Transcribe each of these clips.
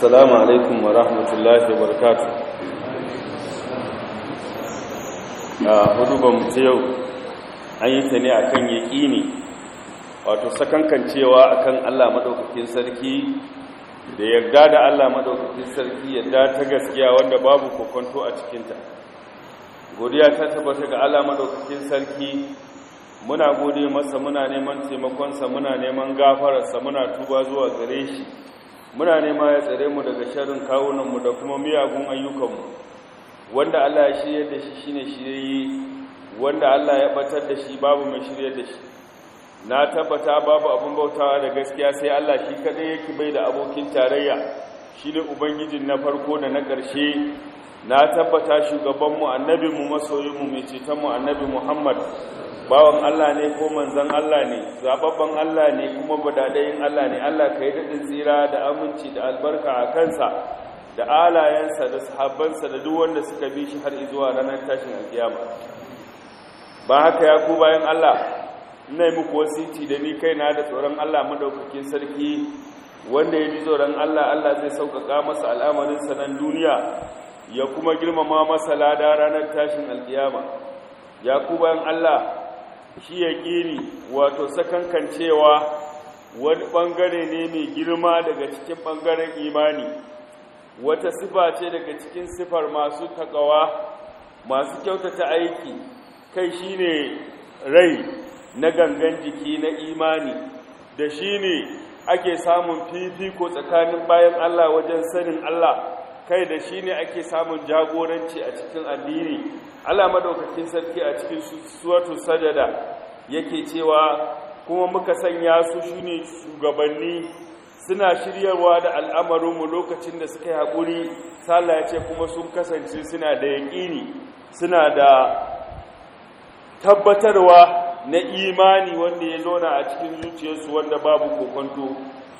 assalamu alaikum wa rahmatullahi wa barakatu a hudubar ta yau an yi ta ne a kan yaƙini wato sakankancewa a kan allah maɗaukakin sarki da yarda da allah maɗaukakin sarki yarda ta gaskiya wanda babu kokonto a cikinta godiya ta tabbata ga allah maɗaukakin sarki muna gode masa muna neman taimakonsa muna neman gafararsa muna tuba zuwa gare shi muna nema ya tsare mu daga sharrin kawunanmu da kuma miyagun ayyukanmu wanda Allah ya shirya da shi shine shirye wanda Allah ya batar da shi babu mai shirye da shi na tabbata babu abin bautawa da gaskiya sai Allah shi kadai yake bai da abokin tarayya shine ubangijin na farko da na ƙarshe na tabbata shugabanmu annabinmu masoyinmu mai cetonmu annabi Muhammad bawan Allah ne ko manzan Allah ne zababban Allah ne kuma badadayin Allah ne Allah ka yi daɗin tsira da aminci da albarka a kansa da alayensa da sahabbansa da duk wanda suka bi shi har zuwa ranar tashin alkiyama ba haka ya ku bayan Allah ina yi muku wasiti da ni kaina da tsoron Allah madaukakin sarki wanda ya ji tsoron Allah Allah zai sauƙaƙa masa al'amarin sanan duniya ya kuma girmama masa lada ranar tashin alkiyama ya ku bayan Allah shi ya ƙiri wato sakankancewa wani ɓangare ne mai girma daga cikin ɓangaren imani wata sifa ce daga cikin sifar masu takawa masu kyautata aiki kai shi ne rai na gangan jiki na imani da shi ne ake samun fifiko tsakanin bayan Allah wajen sanin Allah kai da shi ne ake samun jagoranci a cikin addini Allah madaukakin sarki a cikin suwatu sajada yake cewa kuma muka sanya su shine shugabanni suna shiryarwa da al'amarinmu lokacin da suka yi haƙuri sallah ya ce kuma sun kasance suna da yaƙini suna da tabbatarwa na imani wanda ya zauna a cikin zuciyarsu wanda babu kokonto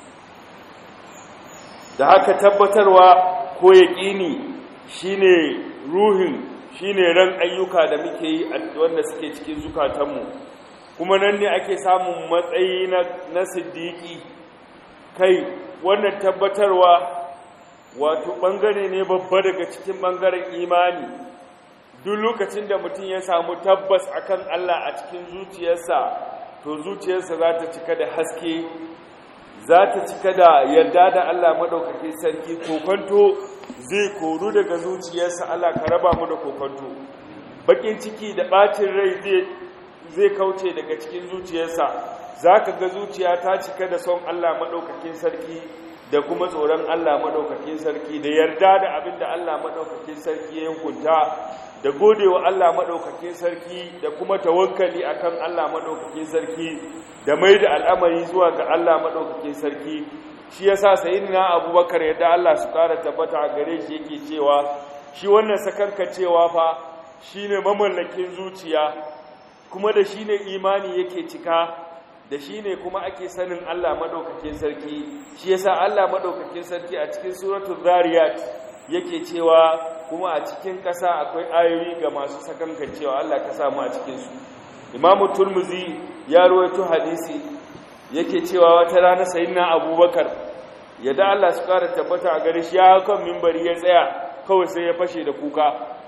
da haka tabbatarwa ko yaƙini shine ruhin shine ran ayyuka da muke yi wanda suke cikin zukatanmu kuma nan ne ake samun matsayi na siddiƙi kai wannan tabbatarwa wato ɓangare ne babba daga cikin ɓangaren imani duk lokacin da mutum ya samu tabbas akan Allah a cikin zuciyarsa to zuciyarsa za ta cika da haske za ta cika da yarda da Allah maɗaukaki sarki kokonto zai koru daga zuciyarsa Allah ka raba mu da kokonto bakin ciki da ɓacin rai zai kauce daga cikin zuciyarsa za ka ga zuciya ta cika da son Allah maɗaukakin sarki da kuma tsoron Allah maɗaukakin sarki da yarda da abin da Allah maɗaukakin sarki ya hukunta da godewa Allah maɗaukakin sarki da kuma tawakkali akan Allah maɗaukakin sarki da mai da al'amari zuwa ga Allah maɗaukakin sarki shi yasa sayyidina abubakar yadda Allah su ƙara tabbata a gare shi yake cewa shi wannan sakanka cewa fa shine mamallakin zuciya kuma da shi ne imani yake cika da shi ne kuma ake sanin Allah maɗaukakin sarki shi yasa Allah maɗaukakin sarki a cikin suratul zariyat yake cewa kuma a cikin ƙasa akwai ayoyi ga masu sakankan cewa Allah ka samu a cikinsu imamu turmuzi ya rawaito hadisi yake cewa wata rana sayyidina abubakar yadda Allah su ƙara tabbata a gare shi ya kan mimbari ya tsaya kawai sai ya fashe da kuka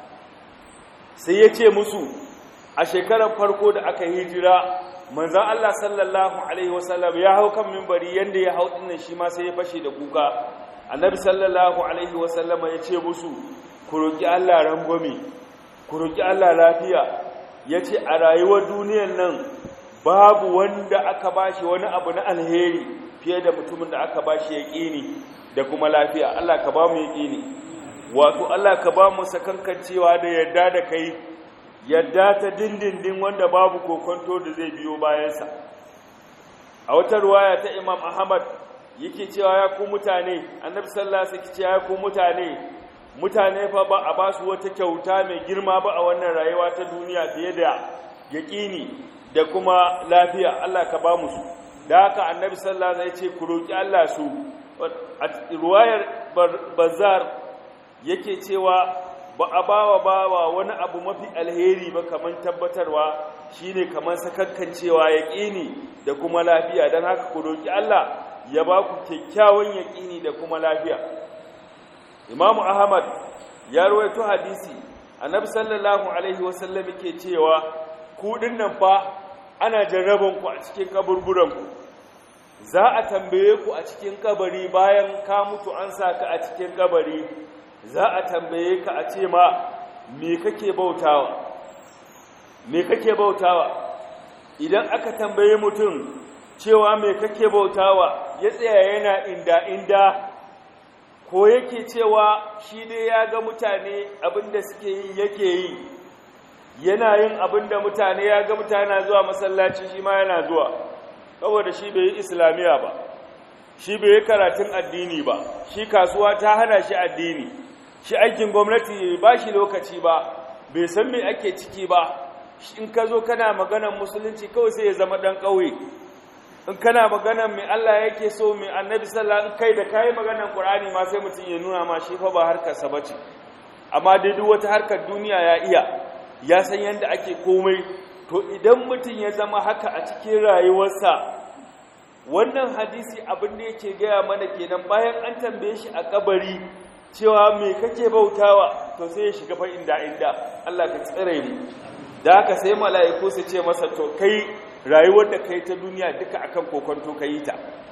sai ya ce musu a shekarar farko da aka hijira manzan Allah sallallahu Alaihi wasallam ya hau kan mimbari yadda ya hau ɗinnan shi ma sai ya fashe da kuka annabi sallallahu Alaihi wasallam ya ce musu ku roƙi Allah rangwame ku roƙi Allah lafiya ya ce a rayuwar duniyan nan babu wanda aka bashi wani abu na alheri fiye da mutumin da aka bashi ya ƙini da kuma lafiya Allah ka ba mu ya ƙini wato Allah ka ba mu sakankancewa da yarda da kai yadda ta dindindin wanda babu kokonto da zai biyo bayansa a wata ruwaya ta imam ahmad yake cewa ya ku mutane annabi sallallahu alaihi wasallam ya ku mutane mutane fa ba a ba su wata kyauta mai girma ba a wannan rayuwa ta duniya fiye da yaqini da kuma lafiya Allah ka ba mu su da haka annabi sallallahu alaihi wasallam ya ce ku roki Allah su a ruwayar bazar yake cewa ba a bawa bawa wani abu mafi alheri ba kamar tabbatarwa shine kamar sakakkancewa yaƙini da kuma lafiya don haka ku roki Allah ya ba ku kyakkyawan yaƙini da kuma lafiya imamu ahmad ya rawaito hadisi annabi sallallahu alaihi wasallam yake cewa ku dinnan fa ana jarraban ku a cikin kaburburan ku za a tambaye ku a cikin kabari bayan ka mutu an saka a cikin kabari za a tambaye ka a ce ma me kake bautawa me kake bautawa idan aka tambaye mutum cewa me kake bautawa ya tsaya yana inda inda ko yake cewa shi dai ya ga mutane abinda suke yi yake yi yana yin abinda mutane ya ga mutane zuwa masallaci shi ma yana zuwa saboda shi bai yi islamiya ba shi bai yi karatun addini ba shi kasuwa ta hana shi addini shi aikin gwamnati ba shi lokaci ba bai san me ake ciki ba in ka zo kana maganan musulunci kawai sai ya zama ɗan ƙauye in kana maganan mai Allah yake so mai annabi sallallahu in kai da kai maganan Qur'ani ma sai mutum ya nuna ma shi fa ba harkar sa bace amma dai duk wata harkar duniya ya iya ya san yanda ake komai to idan mutum ya zama haka a cikin rayuwarsa wannan hadisi abin da yake gaya mana kenan bayan an tambaye shi a kabari cewa me kake bautawa to sai ya shiga fa inda inda Allah ka tsare mu da haka sai mala'iku su ce masa to kai rayuwar da kai ta duniya duka akan kokonto ka yi ta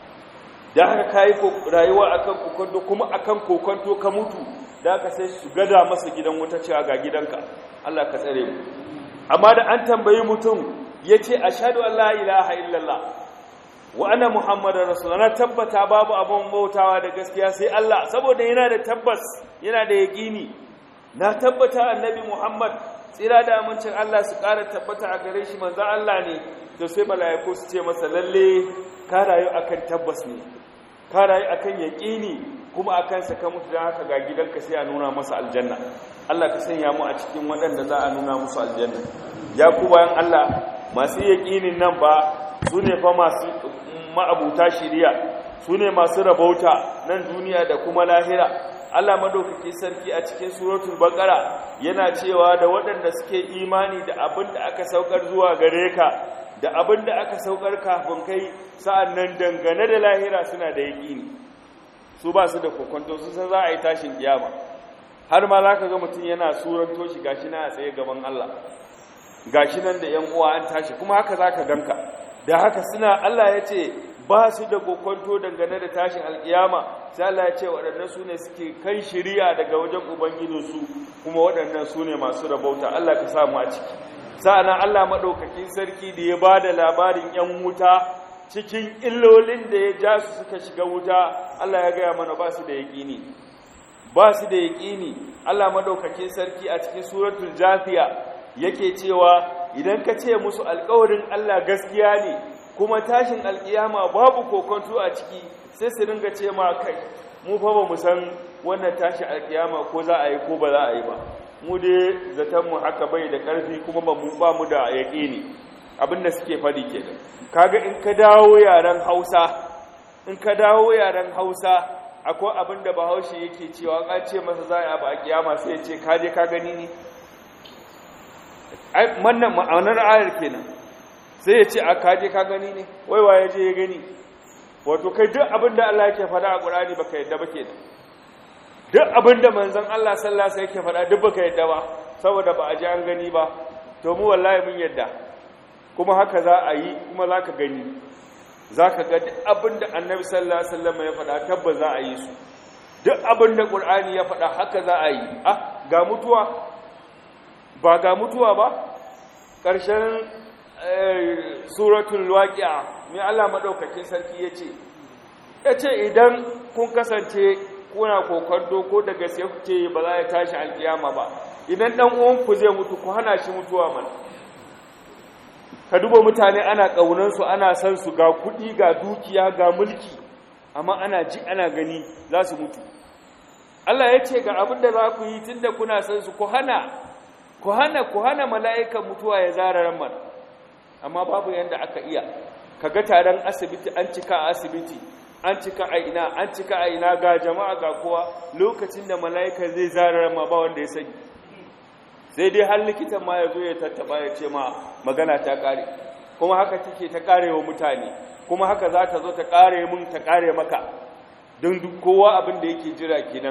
da haka ka yi rayuwa akan kokonto kuma akan kokonto ka mutu da haka sai su gada masa gidan wuta cewa ga gidanka Allah ka tsare mu amma da an tambayi mutum ya ce ashadu an la ilaha illallah wa ana muhammadar rasulullah na tabbata babu abin bautawa da gaskiya sai Allah saboda yana da tabbas yana da yaƙini na tabbata annabi muhammad tsira da amincin Allah su ƙara tabbata a gare shi manzan Allah ne to sai mala'iku su ce masa lalle ka rayu akan tabbas ne ka rayu akan yaƙini kuma akan saka mutu don haka ga gidanka sai a nuna masa aljanna Allah ka sanya mu a cikin waɗanda za a nuna musu aljanna ya ku bayan Allah masu yaƙinin nan ba su ne fa masu ma'abuta shiriya su ne masu rabauta nan duniya da kuma lahira Allah madaukaki sarki a cikin suratul baqara yana cewa da waɗanda suke imani da abin da aka saukar zuwa gare ka da abin da aka saukar kafin kai sa'annan dangane da lahira suna da yaƙini su ba su da kokonto su san za a yi tashin kiyama har ma za ka ga mutum yana suranto shi gashi na a tsaye gaban Allah gashi nan da ‘yan uwa an tashi kuma haka za ka ganka da haka suna Allah ya ce ba su da kokonto dangane da tashin alkiyama sai Allah ya ce waɗannan su ne suke kan shiriya daga wajen ubangijinsu kuma waɗannan su ne masu rabauta Allah ka samu a ciki sa'annan Allah maɗaukakin sarki da ya ba da labarin ‘yan wuta cikin illolin da ya ja su suka shiga wuta Allah ya gaya mana ba su da yaƙini ba su da yaƙini Allah maɗaukakin sarki a cikin suratul jafiya yake cewa idan ka ce musu alƙawarin Allah gaskiya ne kuma tashin alƙiyama babu kokonto a ciki sai su ringa ce ma kai mu fa ba mu san wannan tashin alƙiyama ko za a yi ko ba za a yi ba mu dai zaton mu haka bai da ƙarfi kuma ba mu ba mu da yaƙini abin da suke faɗi kenan kaga in ka dawo yaren Hausa in ka dawo yaren Hausa akwai abin da Bahaushe yake cewa ka ce masa za a yi a kiyama sai ya ce ka je ka gani ne wannan ma'anar ayar kenan sai ya ce a kaje ka gani ne waiwa ya je ya gani wato kai duk abin da Allah yake faɗa a ƙurani baka yadda ba kenan duk abin da manzon Allah sallallahu alaihi yake faɗa duk baka yadda ba saboda ba a ji an gani ba to mu wallahi mun yadda kuma haka za a yi kuma za ka gani za ka ga duk abin da annabi sallallahu alaihi wasallam ya faɗa tabbas za a yi su duk abin da ƙur'ani ya faɗa haka za a yi ah ga mutuwa ba ga mutuwa ba ƙarshen suratul waƙi'a mai Allah maɗaukakin sarki ya ce ya ce idan kun kasance kuna kokonto ko daga sai kuke ba za ya tashi alƙiyama ba idan ɗan uwanku zai mutu ku hana shi mutuwa mana ka duba mutane ana ƙaunansu ana san su ga kuɗi ga dukiya ga mulki amma ana ji ana gani za su mutu Allah ya ce ga abin da za ku yi tun da kuna san su ku hana ku hana ku hana mala'ikan mutuwa ya zara ran mana amma babu yanda aka iya kaga taron asibiti an cika a asibiti an cika a ina an cika a ina ga jama'a ga kowa lokacin da mala'ika zai zara ran ma ba wanda ya sani sai dai har likitan ma ya zo ya tattaba ya ce ma magana ta kare kuma haka take ta kare wa mutane kuma haka za ta zo ta kare mun ta kare maka don duk kowa abin da yake jira kenan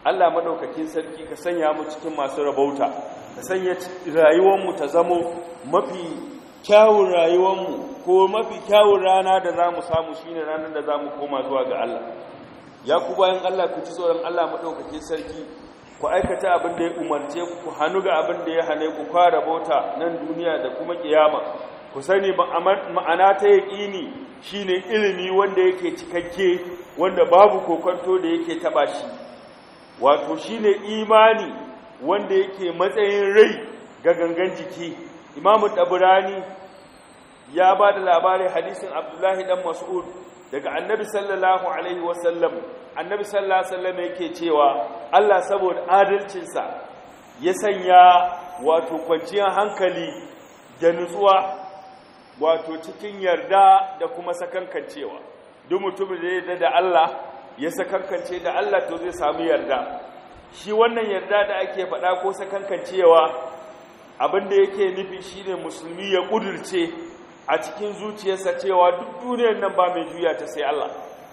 Allah madaukakin sarki ka sanya mu cikin masu rabauta ka sanya rayuwar mu ta zamo mafi kyawun rayuwar mu ko mafi kyawun rana da zamu samu shine ranar da zamu koma zuwa ga Allah ya ku bayan Allah ku ci tsoron Allah madaukakin sarki ku aikata abin da ya umarce ku ku hannu ga abin da ya hane ku kwara bauta nan duniya da kuma kiyama ku sani ma'ana ta yaƙini shine ilimi wanda yake cikakke wanda babu kokonto da yake taba shi wato shine imani wanda yake matsayin rai ga gangan jiki imamu taburani ya ba da labarin hadisin abdullahi dan mas'ud daga annabi sallallahu alaihi wasallam annabi sallallahu alaihi wasallam yake cewa Allah saboda adalcinsa ya sanya wato kwanciyar hankali da nutsuwa wato cikin yarda da kuma sakankancewa duk mutumin da ya yarda da Allah ya sakankance da Allah to zai samu yarda shi wannan yarda da ake faɗa ko sakankancewa abinda yake nufi shine musulmi ya kudurce a cikin zuciyarsa cewa duk duniyar nan ba mai juya ta sai Allah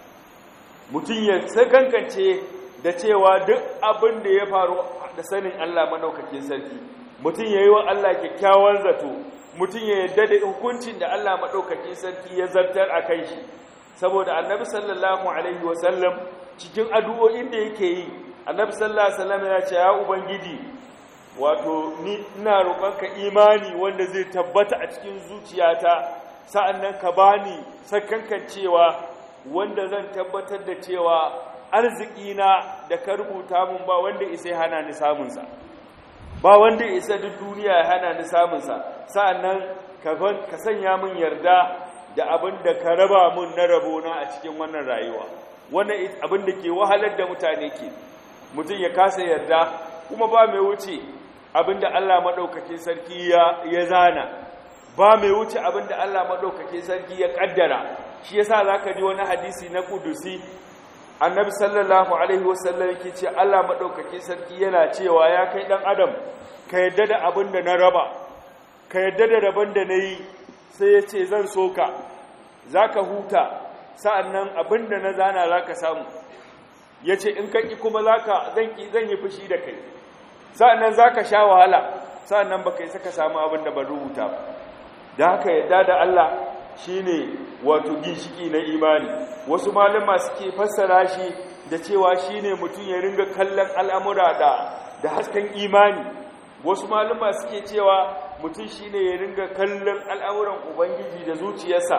mutum ya sakankance da cewa duk abin da ya faru da sanin Allah madaukakin sarki mutum ya yi wa Allah kyakkyawan zato mutum ya yarda da hukuncin da Allah madaukakin sarki ya zartar a kan shi saboda annabi sallallahu alaihi wasallam cikin addu'o'in da yake yi annabi sallallahu alaihi wasallam ya ce ya ubangiji wato ni ina roƙonka imani wanda zai tabbata a cikin zuciyata sa'annan ka bani sakankan cewa wanda zan tabbatar da cewa arzikina da ka rubuta mun ba wanda isa hana ni samunsa ba wanda isa duk duniya ya hana ni samunsa sa'annan ka sanya min yarda da abin da ka raba mun na rabona a cikin wannan rayuwa wannan abin da ke wahalar da mutane ke mutum ya kasa yarda kuma ba mai wuce abin da Allah maɗaukakin sarki ya zana ba mai wuce abin da Allah maɗaukakin sarki ya ƙaddara shi yasa za ka ji wani hadisi na kudusi annabi sallallahu alaihi wasallam yake ce Allah maɗaukakin sarki yana cewa ya kai ɗan adam ka yadda da abin da na raba ka yadda da rabon da na yi sai ya ce zan so ka za ka huta sa'an nan abin da na zana za ka samu ya ce in kaƙi kuma zan yi fushi da kai sa'an nan za ka sha wahala sa'an nan ba ka yi saka samu abin da ban rubuta ba da haka yadda da Allah shi ne wato ginshiki na imani wasu malama suke fassara shi da cewa shi ne mutum ya ringa kallon al'amura da da hasken imani wasu malama suke cewa mutum shi ne ya ringa kallon al'amuran ubangiji da zuciyarsa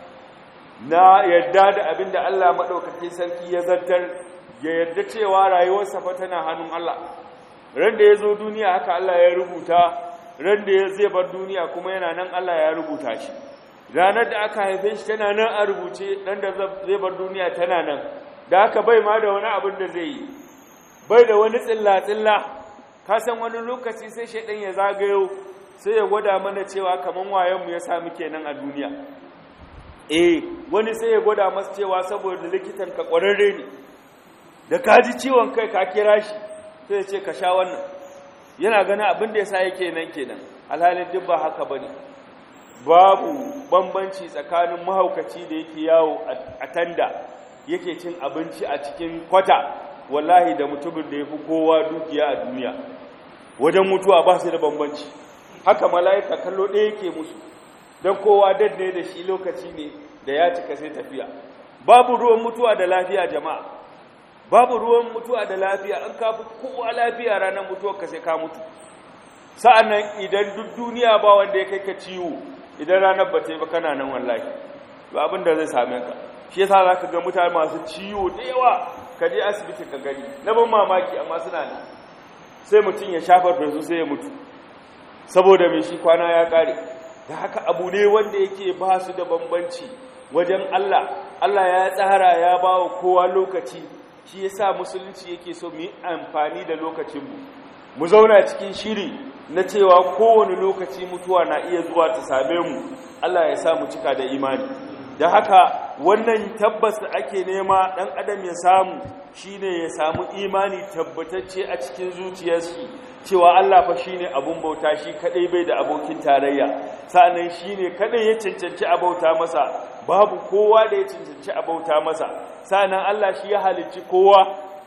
na yarda da abin da Allah maɗaukakin sarki ya zartar ya yarda cewa rayuwarsa fa tana hannun Allah ran da ya zo duniya haka Allah ya rubuta ran da zai bar duniya kuma yana nan Allah ya rubuta shi ranar da aka haife shi tana nan a rubuce dan da zai bar duniya tana nan da haka bai ma da wani abin da zai yi bai da wani tsilla tsilla ka san wani lokaci sai shaidan ya zagayo sai ya gwada mana cewa kaman wayan mu ya samu kenan a duniya eh wani sai ya gwada masa cewa saboda likitan ka kwararre ne da ka ji ciwon kai ka kira shi sai ya ce ka sha wannan yana gani abin da yasa yake nan kenan alhalin duk ba haka bane babu bambanci tsakanin mahaukaci da yake yawo a tanda yake cin abinci a cikin kwata wallahi da mutumin da ya fi kowa dukiya a duniya wajen mutuwa ba su da bambanci haka mala'ika kallo ɗaya yake musu don kowa dadne da shi lokaci ne da ya cika sai tafiya babu ruwan mutuwa da lafiya jama'a babu ruwan mutuwa da lafiya an kafi kowa lafiya ranar mutuwar ka sai ka mutu sa'annan idan duk duniya ba wanda ya kai ka ciwo idan ranar ba ta yi ba kana nan wallahi ba abin da zai same ka shi yasa za ka ga mutane masu ciwo da yawa ka je asibiti ka gani na ban mamaki amma suna ne sai mutum ya shafar su sai ya mutu saboda mai shi kwana ya kare da haka abu ne wanda yake ba su da bambanci wajen Allah Allah ya tsara ya ba wa kowa lokaci shi yasa musulunci yake so mu yi amfani da lokacinmu mu zauna cikin shiri na cewa kowane lokaci mutuwa na iya zuwa ta same mu Allah ya sa mu cika da imani da haka wannan tabbas da ake nema ɗan adam ya samu shine ya samu imani tabbatacce a cikin zuciyarsa cewa Allah fa shine abun bauta shi kadai bai da abokin tarayya sa'annan shine kadai ya cancanci abauta masa babu kowa da ya cancanci abauta masa sa'annan Allah shi ya halicci kowa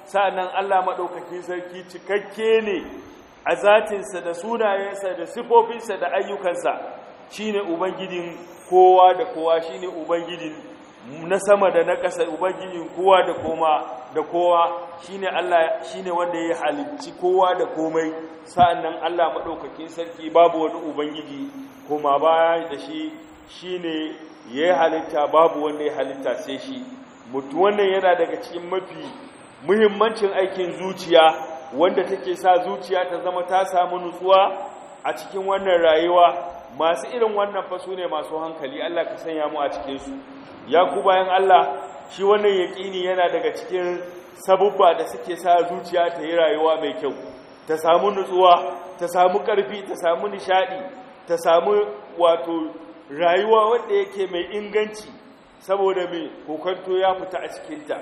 sa'annan Allah maɗaukakin sarki cikakke ne a zatinsa da sunayensa da sifofinsa da ayyukansa shine ubangijin kowa da kowa shine ubangijin na sama da na ƙasa ubangijin kowa da koma da kowa shine Allah shine wanda ya halicci kowa da komai sa'annan Allah maɗaukakin sarki babu wani ubangiji koma baya da shi shine ya halitta babu wanda ya halitta sai shi mutu wannan yana daga cikin mafi muhimmancin aikin zuciya wanda take sa zuciya ta zama ta samu nutsuwa a cikin wannan rayuwa masu irin wannan fa ne masu hankali Allah ka sanya mu a cikin su ya ku bayan Allah shi wannan yaƙini yana daga cikin sabubba da suke sa zuciya ta yi rayuwa mai kyau ta samu nutsuwa ta samu ƙarfi ta samu nishaɗi ta samu wato rayuwa wanda yake mai inganci saboda mai kokonto ya fita a cikinta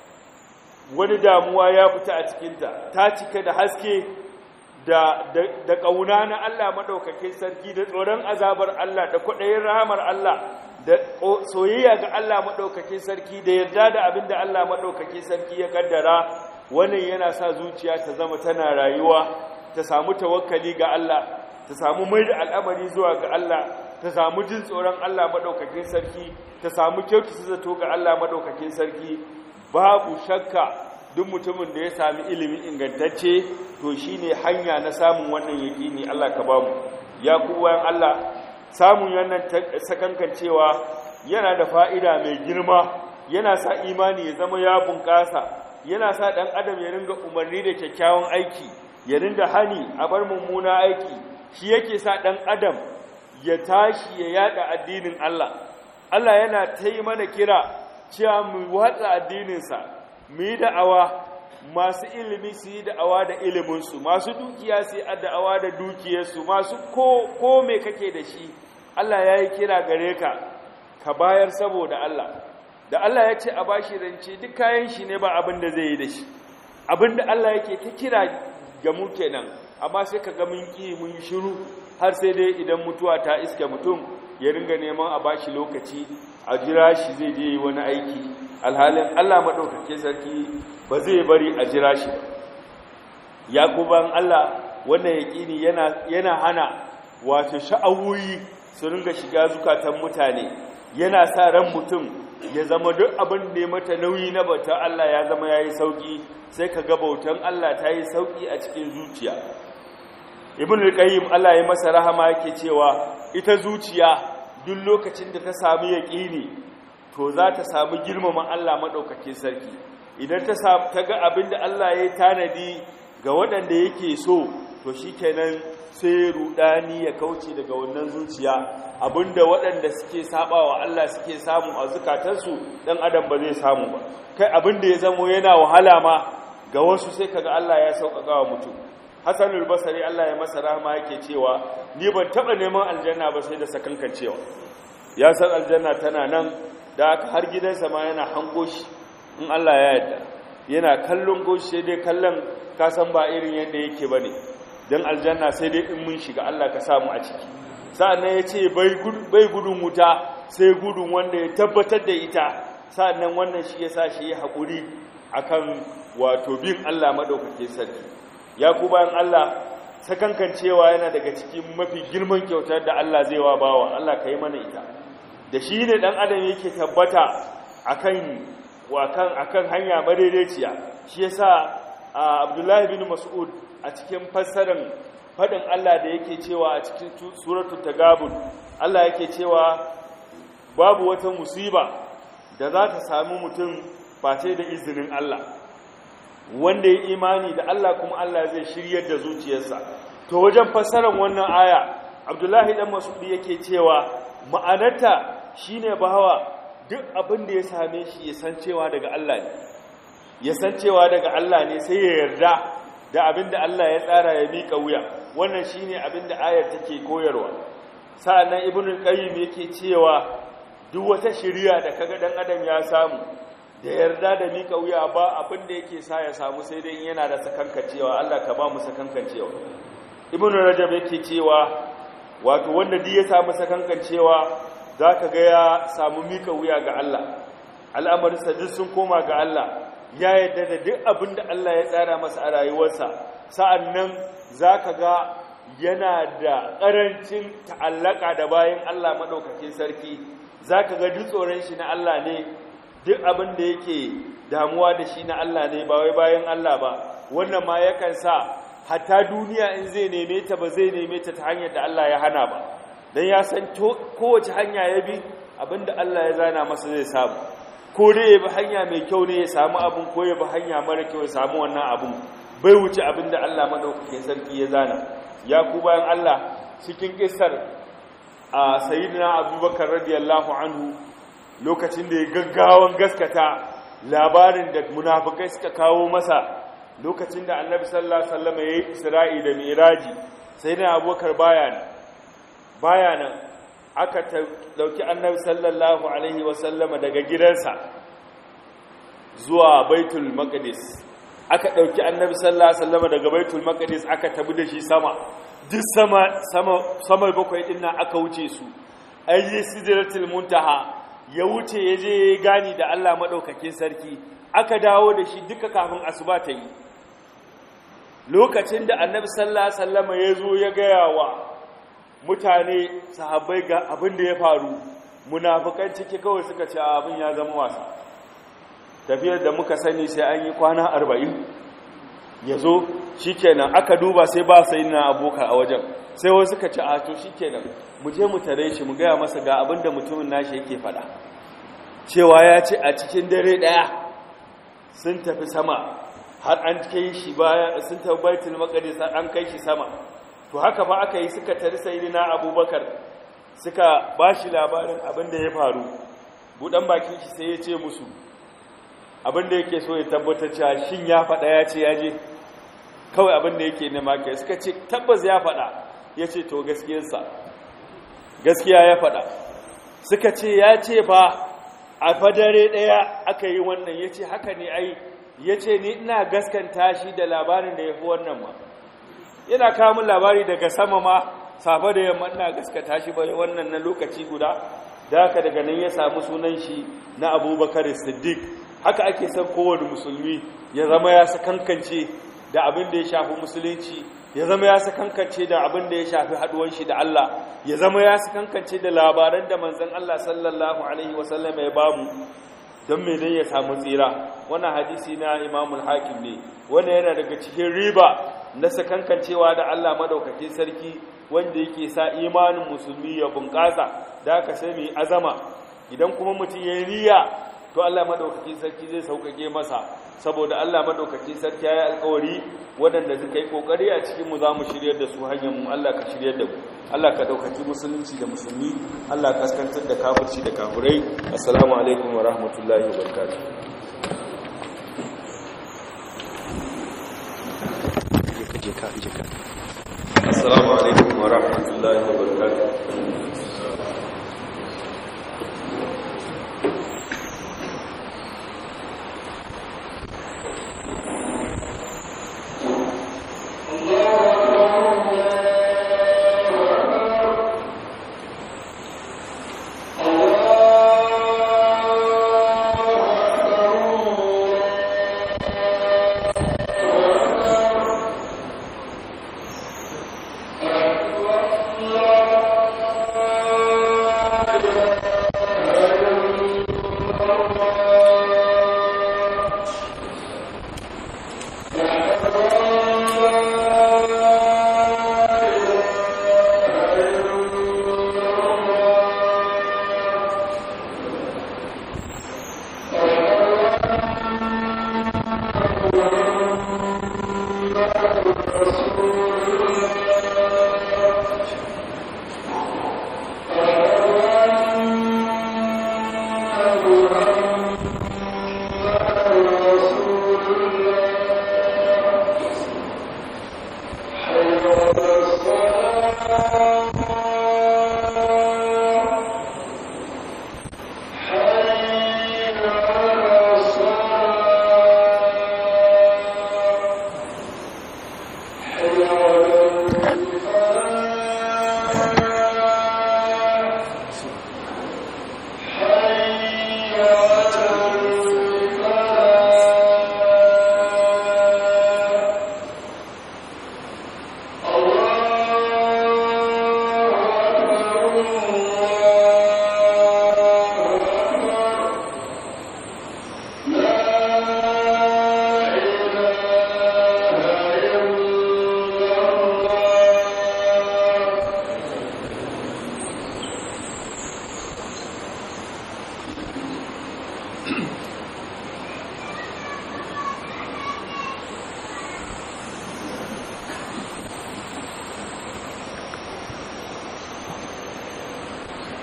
wani damuwa ya fita a cikinta ta cika da haske da da ƙauna na Allah maɗaukakin sarki da tsoron azabar Allah da kwaɗayin rahamar Allah da soyayya ga Allah maɗaukakin sarki da yarda da abin da Allah maɗaukakin sarki ya kaddara wannan yana sa zuciya ta zama tana rayuwa ta samu tawakkali ga Allah ta samu mai da al'amari zuwa ga Allah ta samu jin tsoron Allah maɗaukakin sarki ta samu kyautata zato ga Allah maɗaukakin sarki babu shakka duk mutumin da ya sami ilimi ingantacce to shine hanya na samun wannan yaƙini Allah ka bamu ya ku bayan Allah samun wannan sakankancewa yana da fa'ida mai girma yana sa imani ya zama ya bunƙasa yana sa ɗan adam ya ringa umarni da kyakkyawan aiki ya ringa hani a bar mummuna aiki shi yake sa ɗan adam ya tashi ya yada addinin Allah Allah yana ta yi mana kira cewa mu watsa addininsa mu yi da'awa masu ilimi su yi da'awa da iliminsu masu dukiya su yi da'awa da dukiyarsu masu ko, ko me kake da shi Allah ya yi kira gare ka ka bayar saboda Allah da Allah ya ce a bashi rance duk kayan shi ne ba abin da zai yi da shi abin da Allah yake ta kira ga mu kenan amma sai ka ga mun ki mun shiru har sai dai idan mutuwa ta iske mutum ya ringa neman a bashi lokaci a jira shi zai je yi wani aiki alhalin Allah maɗaukake sarki ba zai bari a jira shi ya kuban Allah wannan yaƙini yana, yana hana wato sha'awoyi su ringa shiga zukatan mutane yana sa ran mutum ya zama duk abin da ya mata nauyi na bauta Allah ya zama ya yi sauƙi sai ka ga bautan Allah ta yi sauƙi a cikin zuciya ibn al-qayyim Allah ya masa rahama yake cewa ita zuciya duk lokacin da ta samu yaqini to za ta samu girmama Allah madaukakin sarki idan ta ta ga abinda Allah ya tanadi ga waɗanda yake so to shikenan sai rudani ya kauce daga wannan zuciya abinda waɗanda suke sabawa Allah suke samu a zukatansu dan adam ba zai samu ba kai abinda ya zamo yana wahala ma ga wasu sai kaga Allah ya sauƙaƙa wa mutum Hassanul Basri Allah ya masa rahama yake cewa ni ban taba neman aljanna ba sai da sakankan cewa ya san aljanna tana nan da aka har gidansa ma yana hango shi in Allah ya yarda yana kallon goshi sai dai kallon ka san ba irin yadda yake bane dan aljanna sai dai in mun shiga Allah ka samu a ciki sa'annan ya ce bai gudun wuta sai gudun wanda ya tabbatar da ita sa'annan wannan shi yasa shi ya haƙuri akan wato bin Allah madaukake sarki ya ku bayan Allah sakankancewa yana daga cikin mafi girman kyautar da Allah zai wa bawa Allah ka yi mana ita da shi ne ɗan adam yake tabbata akan wakan akan hanya madaidaiciya shi yasa Abdullahi bin Mas'ud a cikin fassarar fadin Allah da yake cewa a cikin suratul tagabun Allah yake cewa babu wata musiba da za ta sami mutum face da izinin Allah wanda ya imani da Allah kuma Allah zai shiryar da zuciyarsa to wajen fassarar wannan aya Abdullahi dan Mas'ud yake cewa ma'anarta shine bawa duk abin da ya same shi ya san cewa daga Allah ne ya san cewa daga Allah ne sai ya yarda da abin da Allah ya tsara ya mika wuya wannan shine abin da ayar take koyarwa sa'annan ibnu qayyim yake cewa duk wata shiriya da kaga dan adam ya samu da yarda da mika wuya ba abin da yake sa ya samu sai dai yana da sakankancewa Allah ka ba mu sakankancewa ibn rajab yake cewa wato wanda duk ya samu sakankancewa zaka ga ya samu mika wuya ga Allah al'amarin sa duk sun koma ga Allah ya yadda da duk abin da Allah ya tsara masa a rayuwarsa sa'an nan za ka ga yana da ƙarancin ta'allaka da bayan Allah maɗaukakin sarki za ka ga duk tsoron shi na Allah ne duk abin da yake damuwa da shi na Allah ne ba wai bayan Allah ba wannan ma yakan sa hatta duniya in zai neme ta ba zai neme ta ta hanyar da Allah ya hana ba don ya san kowace hanya ya bi abinda Allah ya zana masa zai samu ko dai ya bi hanya mai kyau ne ya samu abin ko ya bi hanya mara kyau ya samu wannan abin bai wuce abinda Allah madaukakin sarki ya zana ya ku bayan Allah cikin kissar a sayyidina abubakar radiyallahu anhu lokacin da ya gaggawan gaskata labarin da munafikai suka kawo masa lokacin da annabi sallallahu alaihi wasallam yayi isra'i da miraji sayyidina abubakar baya nan baya nan aka dauki annabi sallallahu alaihi wasallama daga gidansa zuwa baitul maqdis aka dauki annabi sallallahu alaihi wasallama daga baitul maqdis aka tabi da shi sama duk sama sama sama bakwai din nan aka wuce su ayi sidratul muntaha ya wuce ya je gani da Allah madaukakin sarki aka dawo da shi duka kafin asuba ta yi lokacin da annabi sallallahu alaihi wasallama ya zo ya gaya wa mutane sahabbai ga abin da ya faru munafikan ciki kawai suka ce abin ya zama wasa tafiyar da muka sani sai an yi kwana arba'in ya zo shi kenan aka duba sai ba sai na aboka a wajen sai wasu suka ce a to shi kenan mu je mu tare shi mu gaya masa ga abin da mutumin nashi yake faɗa cewa ya ce a cikin dare ɗaya sun tafi sama har an kai shi baya sun tafi baitul maqdis an kai shi sama to haka fa aka yi suka tari sayyidina abubakar suka bashi labarin abin da ya faru budan bakin shi sai ya ce musu abin da yake so ya tabbatar cewa shin ya faɗa ya ce ya je kawai abin da yake nema kai suka ce tabbas ya faɗa ya ce to gaskiyarsa gaskiya ya faɗa suka ce ya ce fa a fadare ɗaya aka yi wannan ya ce haka ne ai ya ce ni ina gaskanta shi da labarin da ya fi wannan ma yana kamun labari daga sama ma safe da yamma ina gaskata shi bai wannan na lokaci guda da haka daga nan ya samu sunan shi na abubakar siddiq haka ake son kowane musulmi ya zama ya sakankance da abin da ya shafi musulunci ya zama ya sakankance da abin da ya shafi haduwan shi da Allah ya zama ya sakankance da labaran da manzon Allah sallallahu alaihi wasallam ya bamu don me dan ya samu tsira wannan hadisi na Imam al-Hakim ne wannan yana daga cikin riba na sakankancewa da Allah madaukakin sarki wanda yake sa imanin musulmi ya bunƙasa da aka sai mai azama idan kuma mutum ya yi niyya to Allah madaukakin sarki zai sauƙaƙe masa saboda Allah madaukakin sarki ya yi alƙawari waɗanda suka yi ƙoƙari a cikin mu za mu shiryar da su hanyar mu Allah ka shiryar da mu Allah ka ɗaukaki musulunci da musulmi Allah ka kaskantar da kafirci da kafirai assalamu alaikum wa rahmatullahi wa barakatuh assalamu alaikum wa rahmatullahi wa barakatuh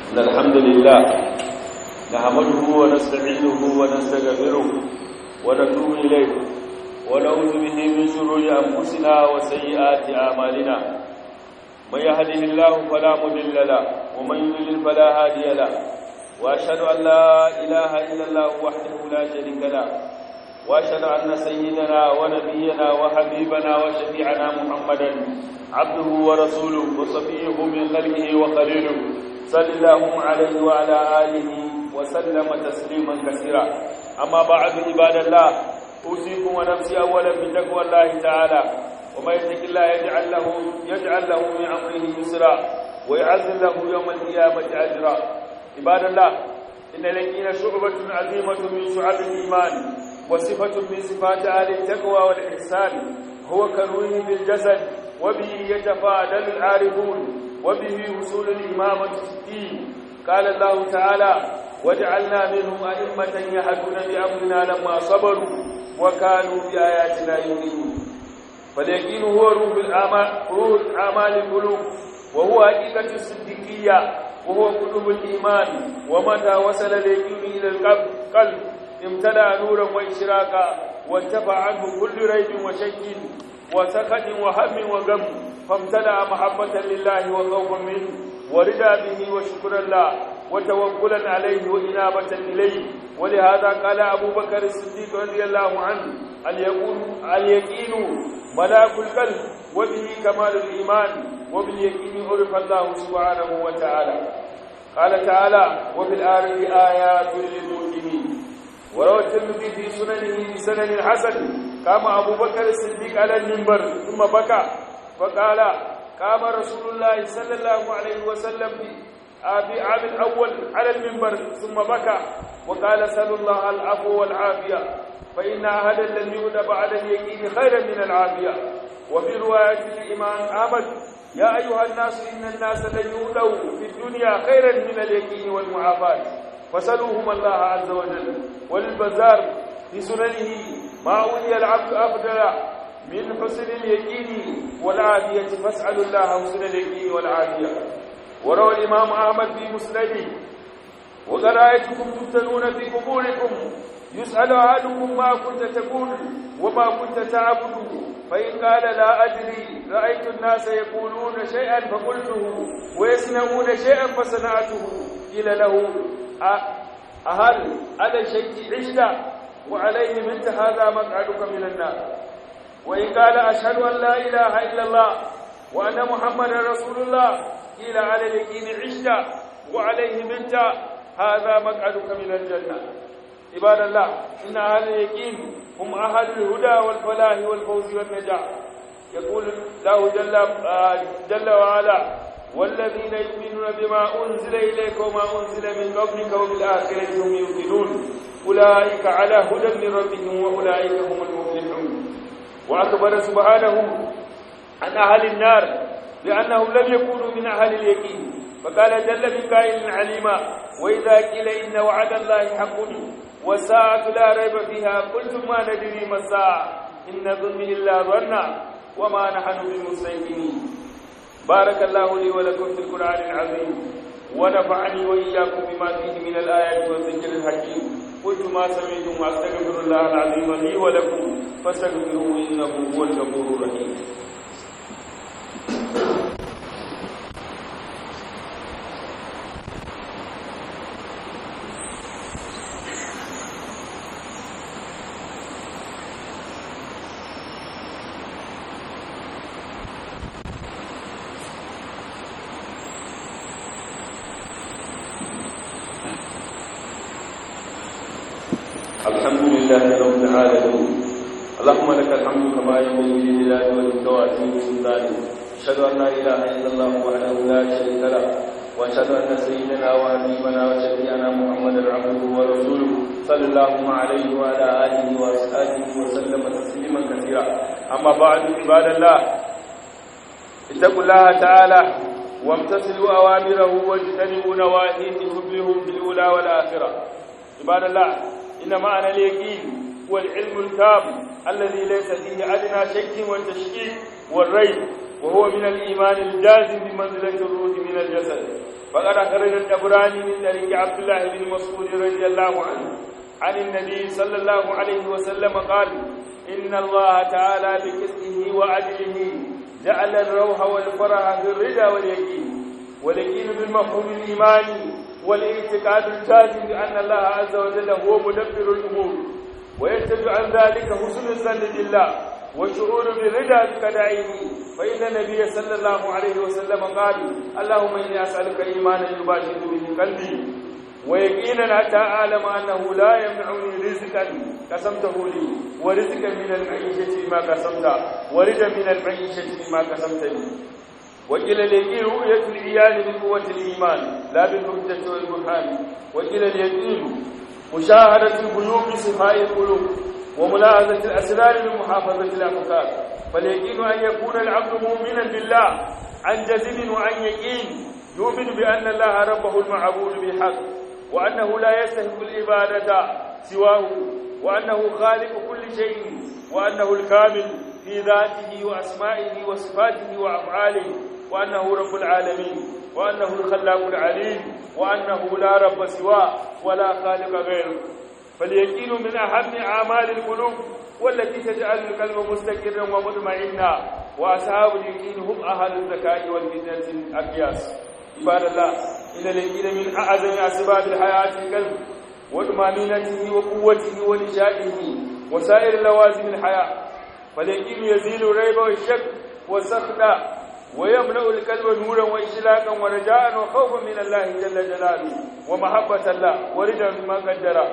إن الحمد لله نحمده ونستعينه ونستغفره ونتوب إليه ونعوذ به من شرور أنفسنا وسيئات أعمالنا من يهده الله فلا مضل له ومن يضلل فلا هادي له وأشهد أن لا إله إلا الله وحده لا شريك له وأشهد أن سيدنا ونبينا وحبيبنا وشفيعنا محمدا عبده ورسوله وصفيه من خلقه وخليله صلى الله عليه وعلى آله وسلم تسليما كثيرا أما بعد عباد الله أوصيكم ونفسي أولا بتقوى الله تعالى وما يتق الله يجعل له يجعل له من أمره يسرا ويعزل له يوم القيامة أجرا عباد الله إن لكين شعبة عظيمة من شعب الإيمان وصفة من صفات أهل التقوى والإحسان هو كروه بالجسد وبه يتفاعل العارفون وبه وصول الإمامة في الدين قال الله تعالى وجعلنا منهم أئمة يهدون بأمرنا لما صبروا وكانوا بآياتنا يؤمنون فاليقين هو روح الأعمال روح الأعمال القلوب وهو حقيقة الصديقية وهو قلوب الإيمان ومتى وصل اليقين إلى القلب امتلأ نورا وإشراقا وانتفع عنه كل ريب وشك وسخط وهم وغم فامتلأ محبة لله وخوفا منه ورضا به وشكرا له وتوكلا عليه وإنابة إليه ولهذا قال أبو بكر الصديق رضي الله عنه اليقين ملاك القلب وبه كمال الإيمان وباليقين عرف الله سبحانه وتعالى قال تعالى وفي الآخر آيات للمؤمنين وروى الترمذي في سننه بسنن حسن قام أبو بكر الصديق على المنبر ثم بكى فقال قام رسول الله صلى الله عليه وسلم في عام الأول على المنبر ثم بكى وقال سل الله العفو والعافية فإن أهلا لم يؤد بعد اليقين خيرا من العافية وفي رواية الإمام أحمد يا أيها الناس إن الناس لن يؤدوا في الدنيا خيرا من اليقين والمعافاة فسلوهم الله عز وجل وللبزار في سننه ما أولي العبد أفضل من حسن اليقين والعافية فاسألوا الله حسن اليقين والعافية وروى الإمام أحمد في مسنده وقد رأيتكم تفتنون في قبوركم يسأل أحدكم ما كنت تقول وما كنت تعبد فإن قال لا أدري رأيت الناس يقولون شيئا فقلته ويصنعون شيئا فصنعته قيل له أهل على شيء عشت وعليه منت هذا مقعدك من النار وإن قال أشهد أن لا إله إلا الله وأن محمدا رسول الله قيل على اليقين عشت وعليه منت هذا مقعدك من الجنة عباد الله إن أهل اليقين هم أهل الهدى والفلاح والفوز والنجاح يقول الله جل, جل وعلا والذين يؤمنون بما أنزل إليك وما أنزل من قبلك وبالآخرة هم يوقنون أولئك على هدى من ربهم وأولئك هم المفلحون وأخبر سبحانه عن أهل النار بأنهم لم يكونوا من أهل اليقين فقال جل من قائل عليما وإذا قيل إن وعد الله حق والساعة لا ريب فيها قلتم ما ندري ما الساعة إن ظن إلا ظنا وما نحن بمستيقنين بارك الله لي ولكم في القرآن العظيم ونفعني وإياكم بما فيه من الآيات والذكر الحكيم قلت ما سمعتم وأستغفر الله العظيم لي ولكم فاستغفروه إنه هو الغفور الرحيم الحمد لله رب العالمين اللهم لك الحمد كما ينبغي لجلال وجهك وعظيم سلطانك اشهد ان لا اله الا الله وحده لا شريك له واشهد ان سيدنا وحبيبنا وشفيعنا محمدا عبده ورسوله صلى الله عليه وعلى اله واصحابه وسلم تسليما كثيرا اما بعد عباد الله اتقوا الله تعالى وامتثلوا اوامره واجتنبوا نواهيه تفلحوا في الاولى والاخره عباد الله إن معنى اليقين هو العلم التام الذي ليس فيه أدنى شك والتشكيك والريب وهو من الإيمان الجازم بمنزلة الروح من الجسد فقد أخرج الطبراني من طريق عبد الله بن مسعود رضي الله عنه عن النبي صلى الله عليه وسلم قال إن الله تعالى بقسطه وعدله جعل الروح والفرح في الرضا واليقين واليقين بالمفهوم الإيماني والاعتقاد الجازم بأن الله عز وجل هو مدبر الأمور وينتج عن ذلك حسن الظن بالله والشعور بالرضا بقضائه فإن النبي صلى الله عليه وسلم قال اللهم إني أسألك إيمانا يباشر به قلبي ويقينا حتى أعلم أنه لا يمنعني رزقا قسمته لي ورزقا من المعيشة بما قسمت ورزقا من المعيشة بما قسمت لي وقيل اليقين رؤية العيان بقوة الإيمان لا بالحجة والبرهان وقيل اليقين مشاهدة الغيوب بصفاء القلوب وملاحظة الأسرار بمحافظة الأفكار فاليقين أن يكون العبد مؤمنا بالله عن جزم وعن يقين يؤمن بأن الله ربه المعبود بحق وأنه لا يستحق العبادة سواه وأنه خالق كل شيء وأنه الكامل في ذاته وأسمائه وصفاته وأفعاله وأنه رب العالمين وأنه الخلاق العليم وأنه لا رب سواه ولا خالق غيره فاليقين من أهم أعمال القلوب والتي تجعل القلب مستقرا ومطمئنا وأصحاب اليقين هم أهل الذكاء والفتنة الأقياس عباد الله إن اليقين من أعظم أسباب الحياة القلب وطمأنينته وقوته ونشائه وسائر لوازم الحياة فاليقين يزيل الريب والشك والسخط ويملأ القلب نورا وإشلاقا ورجاء وخوفا من الله جل جلاله ومحبة الله ورجا بما قدر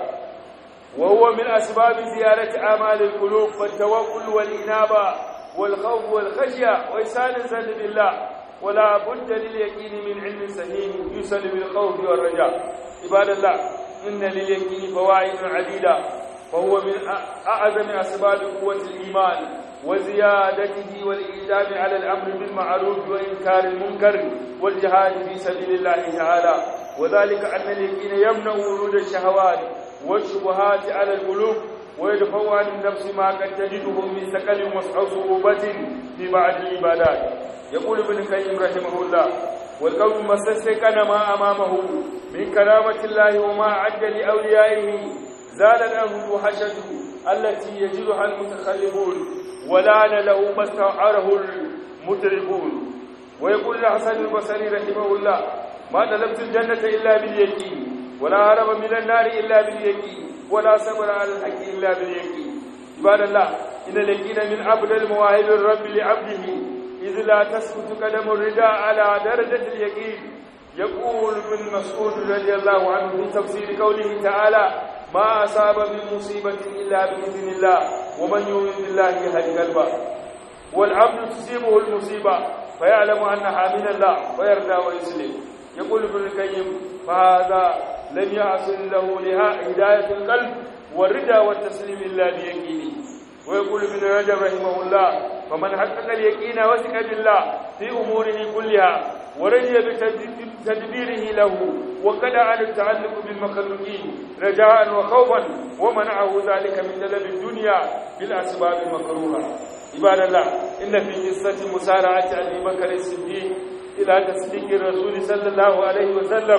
وهو من أسباب زيارة أعمال القلوب والتوكل والإنابة والخوف والخشية وإسان الظن بالله ولا بد لليقين من علم سليم يسل بالخوف والرجاء عباد الله إن لليقين فوائد عديدة فهو من أعظم أسباب قوة الإيمان وزيادته والإيجاب على الأمر بالمعروف وإنكار المنكر والجهاد في سبيل الله تعالى وذلك أن اليقين يمنع ورود الشهوات والشبهات على القلوب ويدفع عن النفس ما قد تجده من ثقل وصعوبة في بعض العبادات يقول ابن القيم رحمه الله والقوم ما استيقن ما أمامه من كرامة الله وما عد لأوليائه زالت عنه وحشته التي يجدها المتخلفون ولان له ما استعاره المتربون ويقول الحسن البصري رحمه الله ما طلبت الجنة إلا باليقين ولا هرب من النار إلا باليقين ولا صبر على الحق إلا باليقين عباد الله إن اليقين من أفضل المواهب الرب لعبده إذ لا تسقط قدم الرداء على درجة اليقين يقول ابن مسعود رضي الله عنه في تفسير قوله تعالى ما أصاب من مصيبة إلا بإذن الله ومن يؤمن بالله يهدي قلبه والعبد تصيبه المصيبة فيعلم أنها من الله ويرضى ويسلم يقول ابن القيم فهذا لم يحصل له لها هداية القلب والرضا والتسليم إلا بيقينه ويقول ابن رجب رحمه الله فمن حقق اليقين وثق بالله في أموره كلها ورجي بتدبيره له وقدع عن التعلق بالمخلوقين رجاء وخوفا ومنعه ذلك من طلب الدنيا بالأسباب المكروهة عباد الله إن في قصة مسارعة أبي بكر الصديق إلى تصديق الرسول صلى الله عليه وسلم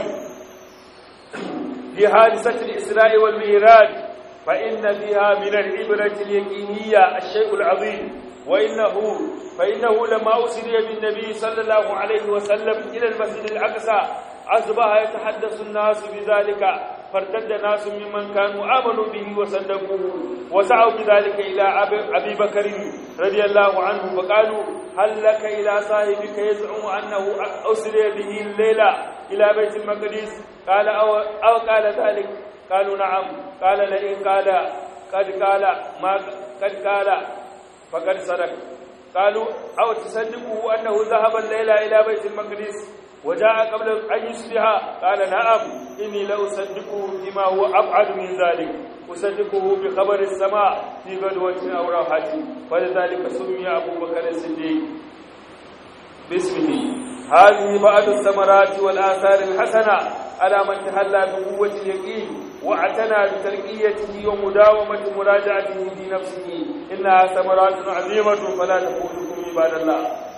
في حادثة الإسراء والمعراج فإن فيها من العبرة اليقينية الشيء العظيم وإنه فإنه لما أسري بالنبي صلى الله عليه وسلم إلى المسجد الأقصى أصبح يتحدث الناس بذلك فارتد ناس ممن كانوا آمنوا به وصدقوه وسعوا بذلك إلى أبي بكر رضي الله عنه فقالوا هل لك إلى صاحبك يزعم أنه أسري به الليلة إلى بيت المقدس قال أو, أو قال ذلك قالوا نعم قال لئن قال قد قال ما قد قال فقد صدق قالوا أو تصدقه أنه ذهب الليلة إلى بيت المقدس وجاء قبل أن يصبح قال نعم إني لأصدقه بما هو أبعد من ذلك أصدقه بخبر السماء في غدوة أو راحة فلذلك سمي أبو بكر الصديق باسمه هذه بعض الثمرات والآثار الحسنة على من تحلى بقوة اليقين واعتنى بترقيته ومداومة مراجعته في نفسه إنها ثمرات عظيمة فلا تفوتكم عباد الله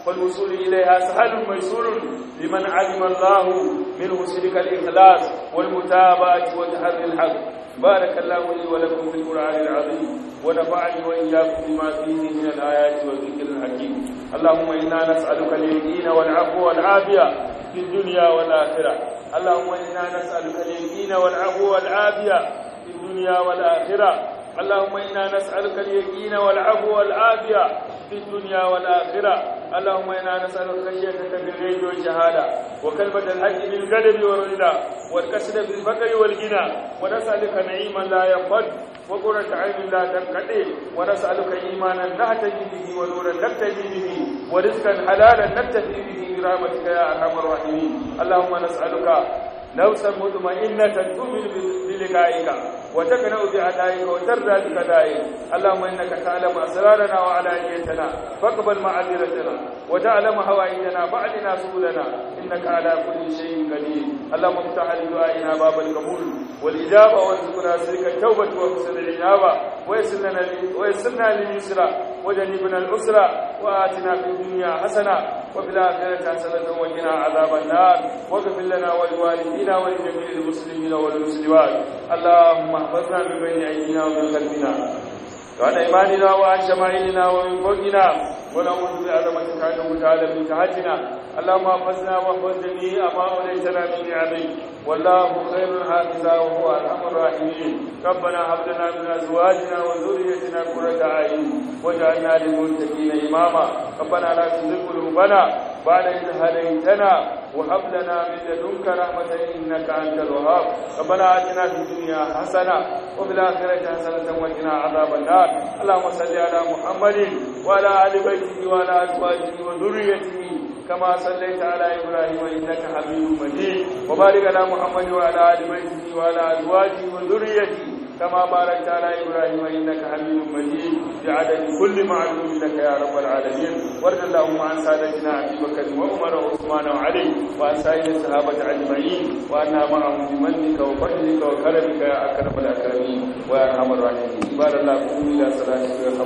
فالوصول إليها سهل ميسور لمن علم الله منه سلك الإخلاص والمتابعة وتحري الحق بارك الله لي ولكم في القرآن العظيم ونفعني وإياكم بما فيه من الآيات والذكر الحكيم اللهم إنا نسألك اليقين والعفو والعافية في الدنيا والآخرة اللهم إنا نسألك اليقين والعفو والعافية في الدنيا والآخرة اللهم إنا نسألك اليقين والعفو والعافية في الدنيا والآخرة اللهم إنا نسألك خشيتك بالغيب والشهادة وكلمة الحق بالقدر والرضا والكسر بالفقر والغنى ونسألك نعيما لا ينفد وقرة عين لا تنقضي ونسألك إيمانا نهتدي به ونورا نقتدي به ورزقا حلالا نكتفي به برحمتك يا أرحم الراحمين اللهم نسألك نفسا مطمئنة تؤمن بلقائك وتقنع بأدائك وترضى بقضائك اللهم إنك تعلم أسرارنا وعلانيتنا فاقبل معذرتنا وتعلم هوائجنا فأعلنا سبلنا إنك على كل شيء قدير اللهم افتح لدعائنا باب القبول والإجابة وارزقنا سلك التوبة وحسن العنابة ويسر لنا ويسرنا لليسرى وجنبنا العسرى وآتنا في الدنيا حسنة وفي الآخرة حسنة وقنا عذاب النار واغفر لنا ولوالدينا ولجميع المسلمين والمسلمات اللهم احفظنا من بين أيدينا ومن خلفنا وعن ايماننا وعن شمائلنا ومن فوقنا ونعوذ بعظمتك ان تعالى من تحتنا اللهم احفظنا واحفظ جميع ما اوليتنا من نعمك والله خير حافظا وهو ارحم الراحمين ربنا هب لنا من ازواجنا وذريتنا قرة اعين واجعلنا للمتقين اماما ربنا لا تزغ قلوبنا بعد إذ هديتنا وهب لنا من لدنك رحمة إنك أنت الوهاب ربنا آتنا في الدنيا حسنة وفي الآخرة حسنة وقنا عذاب النار اللهم صل على محمد وعلى آل بيته وعلى أزواجه وذريته كما صليت على إبراهيم إنك حميد مجيد وبارك على محمد وعلى آل بيته وعلى أزواجه وذريته كما باركت على إبراهيم إنك حميد مجيد بعدد كل معلوم لك يا رب العالمين وارض اللهم عن سادتنا أبي بكر وعمر وعثمان وعلي وعن سائر الصحابة أجمعين وأنا معهم بمنك وفضلك وكرمك يا أكرم الأكرمين ويا أرحم الراحمين عباد الله قوموا إلى صلاتكم